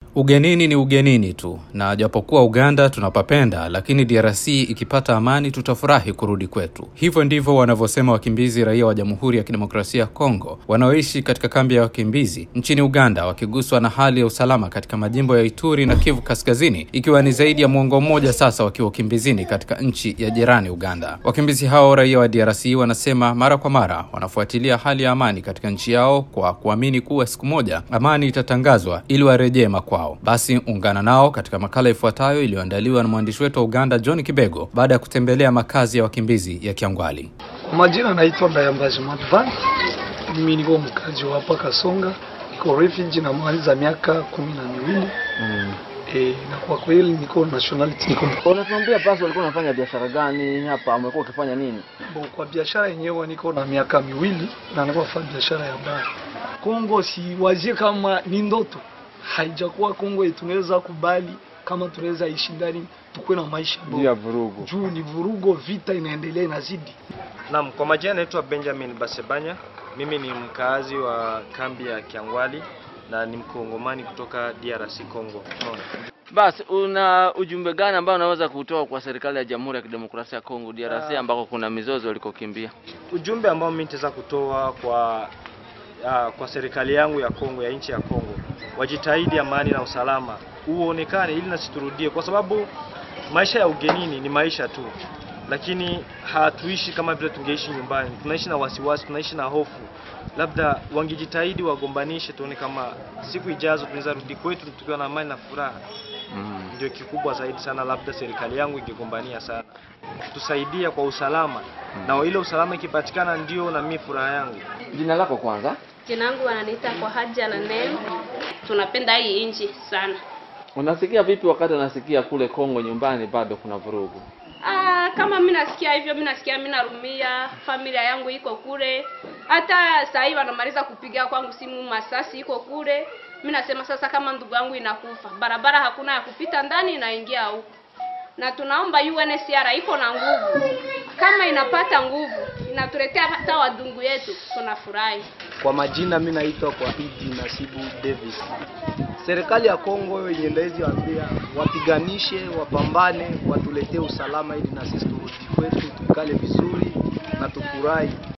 Ugenini ni ugenini tu, na japokuwa Uganda tunapapenda, lakini DRC ikipata amani tutafurahi kurudi kwetu. Hivyo ndivyo wanavyosema wakimbizi raia wa Jamhuri ya Kidemokrasia ya Kongo wanaoishi katika kambi ya wakimbizi nchini Uganda, wakiguswa na hali ya usalama katika majimbo ya Ituri na Kivu Kaskazini, ikiwa ni zaidi ya mwongo mmoja sasa wakiwa ukimbizini katika nchi ya jirani Uganda. Wakimbizi hao raia wa DRC wanasema mara kwa mara wanafuatilia hali ya amani katika nchi yao kwa kuamini kuwa siku moja amani itatangazwa ili warejee makwao. Basi ungana nao katika makala ifuatayo iliyoandaliwa na mwandishi wetu wa Uganda John Kibego baada ya kutembelea makazi ya wakimbizi ya Kiangwali. Kwa majina naitwa Ndayambaji Madvan. Mimi niko mkazi wa hapa Kasonga, niko refugee na maliza miaka kumi na miwili Mm. e, na kwa kweli niko nationality niko Unatuambia basi walikuwa unafanya biashara gani hapa? Umekuwa ukifanya nini? Bo, kwa biashara yenyewe niko na miaka miwili na niko nafanya biashara ya baa. Kongo siwazie kama ni ndoto, haijakuwa Kongo tunaweza kubali kama tunaweza ishi ndani tukuwe na maisha Juu ya bora. vurugu. Juu ni vurugo, vita inaendelea inazidi. Naam, kwa majina naitwa Benjamin Basebanya. Mimi ni mkaazi wa kambi ya Kiangwali na ni mkongomani kutoka DRC Congo. Unaona? Basi una ujumbe gani ambao unaweza kutoa kwa serikali ya Jamhuri ya Kidemokrasia ya Kongo DRC Ah. ambako kuna mizozo walikokimbia? Ujumbe ambao mimi nitaweza kutoa kwa uh, kwa serikali yangu ya Kongo ya nchi ya Kongo, wajitahidi amani na usalama uonekane ili nasi turudie, kwa sababu maisha ya ugenini ni maisha tu, lakini hatuishi kama vile tungeishi nyumbani. Tunaishi na wasiwasi, tunaishi na hofu. Labda wangejitahidi wagombanishe, tuone kama siku ijazo tunaweza rudi kwetu tukiwa na amani na furaha. Mm. Ndio kikubwa zaidi sana, labda serikali yangu ingegombania sana, tusaidia kwa usalama, na ile usalama ikipatikana, ndio na mimi furaha yangu. Jina lako kwanza? Jina langu wananiita kwa haja na neno. Tunapenda hii nchi sana. Unasikia vipi wakati unasikia kule Kongo nyumbani bado kuna vurugu? Ah, kama mimi nasikia hivyo, mimi nasikia mimi narumia, familia yangu iko kule. Hata saa hii wanamaliza kupiga kwangu simu, masasi iko kule. Mimi nasema sasa, kama ndugu yangu inakufa, barabara hakuna ya kupita ndani, inaingia huko, na tunaomba UNHCR iko na nguvu, kama inapata nguvu inatuletea hata wadungu yetu, tunafurahi. Kwa majina mi naitwa kwa Idi Nasibu Davis. Serikali ya Kongo yenye ndawezi waambia wapiganishe, wapambane, watuletee usalama ili na sisi turudi kwetu, tukale vizuri na tufurahi.